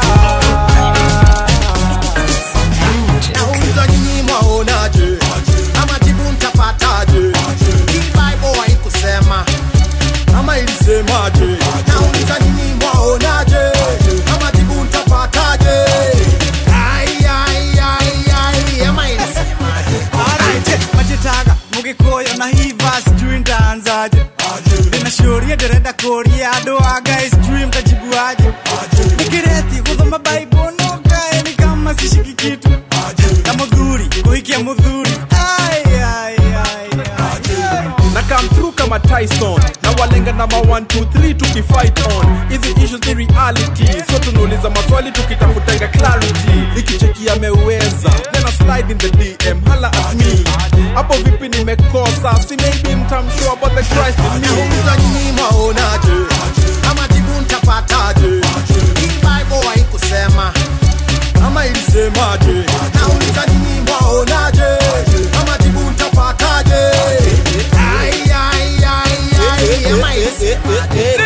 nauliza nyinyi mwaonaje ama jibu mtapataje hii bible haikusema ama ilisemaje nauliza nyinyi mwaonaje ama jibu mtapataje Ai, ai, ai, ai, ama ilisemaje Alright, majitaga mugikoyo na hiva sijui ndaanzaje ndinashuria ndirenda kuria andu a guys sijui mtajibuaje nikireti guthoma bible no kae ni kama sishiki kitu na muthuri kuhikia muthuri Ai, ai, ai, ai. na come through kama tyson na walenga namba 123 tukifight on hizi issues ni reality so tunauliza maswali tukitafutanga clarity ikicheki ameweza then I slide in the dm hala at me hapo vipi nimekosa si maybe mtamshow about the christ in me nauliza nyinyi mwaonaje ama jibu mtapataje hii bible haikusema ama ilisemaje nauliza nyinyi mwaonaje ama jibu mtapataje Ai, ai, ai, ai, ama ilisemaje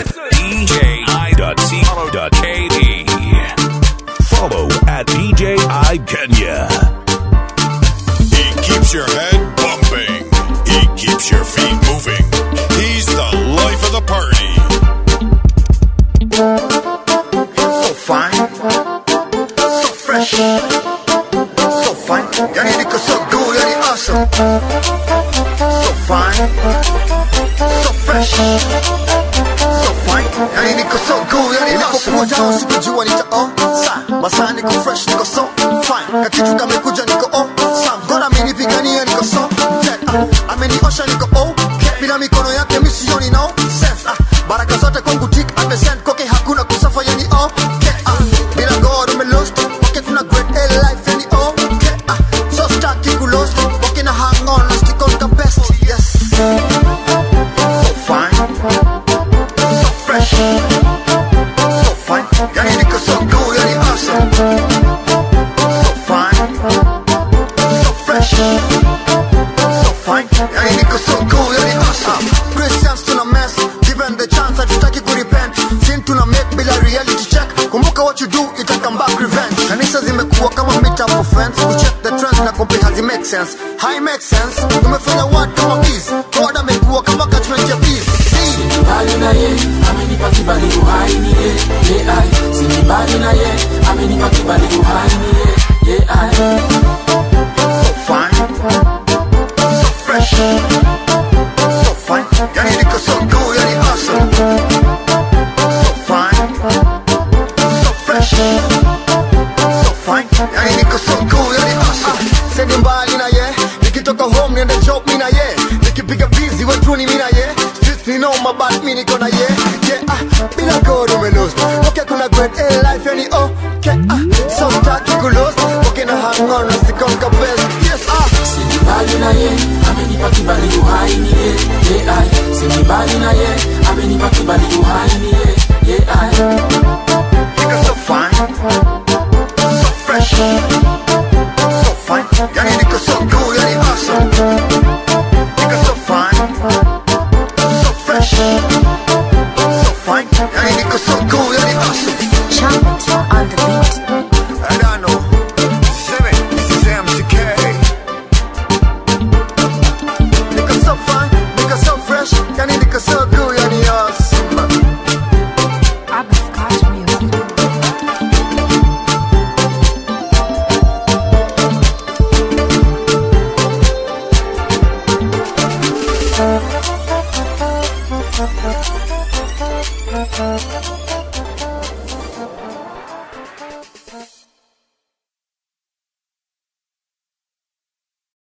DJI.co.ke. Follow at DJI Kenya. He keeps your head bumping. He keeps your feet moving. He's the life of the party. niko so good yani nilipokuja usikujua nita oh sa masaa niko fresh niko so fine kakitu kamekuja niko oh sam God amenipigania niko so dead ah, ameniosha niko oh bila mikono yake mi sioni no sense ah, baraka zote kwangu tik amesend koke hakuna kusafa yani oh ah, bila God umelost koke kuna great A life yani oh ah, so stuck you lost walking a hang on stick on the best yes so fine so fresh so fine yani niko so cool yani awesome so fine so fresh so fine yani niko so cool yani awesome Christians tuna mess given the chance hatutaki kurepent sin tuna make bila reality check kumbuka what you do ita come back revenge kanisa zimekuwa kama meet up for friends we check the trends na kumbe hazi make sense high make sense tumefanya word kama bees God amekuwa kama catchment ya bees Sinibali na ye amenipa kibali uhai ni ye ye ai Sinibali na ye amenipa kibali uhai ni ye ye ai So fine So fresh So fine Yani niko so cool yani awesome So fine So fresh So fine Yani niko so cool yani awesome Sendi mbali na ye Nikitoka home niende job mi na ye Nikipiga busy wetuni mi na ye Streets ni noma but mi niko na ye Yeah ah Bila God umelost Okay kuna great A life yani okay ah So staki kulost Okay na hang on Sikonga best Yes ah Sinibali na ye amenipa kibali uhai ni ye ye ai Sinibali na ye amenipa kibali uhai ni ye ye ai Nigga so fine So fresh So fine Yani niko so cool Yani awesome Nigga so fine So fresh So fine Yani niko so cool Yani awesome Chocolate on the beat. I don't know Seven This is MCK Nigga so fine Nigga so fresh Yani niko so cool Yani awesome Thank